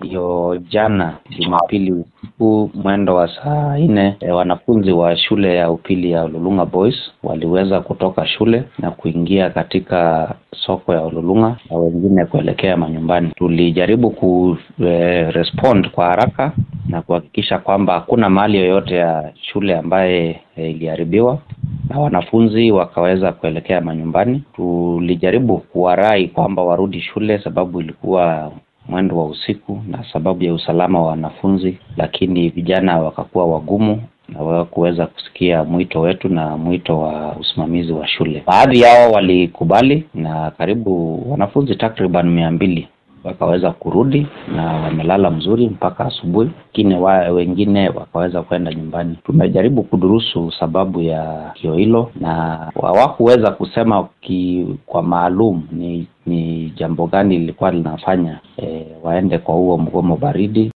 hiyo jana Jumapili usiku mwendo wa saa nne e, wanafunzi wa shule ya upili ya Ololunga Boys waliweza kutoka shule na kuingia katika soko ya Ololunga na wengine kuelekea manyumbani. Tulijaribu ku e, respond kwa haraka na kuhakikisha kwamba hakuna mali yoyote ya shule ambaye e, iliharibiwa na wanafunzi wakaweza kuelekea manyumbani. Tulijaribu kuwarai kwamba warudi shule sababu ilikuwa mwendo wa usiku na sababu ya usalama wa wanafunzi, lakini vijana wakakuwa wagumu na hawakuweza kusikia mwito wetu na mwito wa usimamizi wa shule. Baadhi yao walikubali na karibu wanafunzi takriban mia mbili wakaweza kurudi na wamelala mzuri mpaka asubuhi, lakini wa, wengine wakaweza kwenda nyumbani. Tumejaribu kudurusu sababu ya tukio hilo na hawakuweza kusema ki, kwa maalum ni ni jambo gani lilikuwa linafanya e, waende kwa huo mgomo baridi.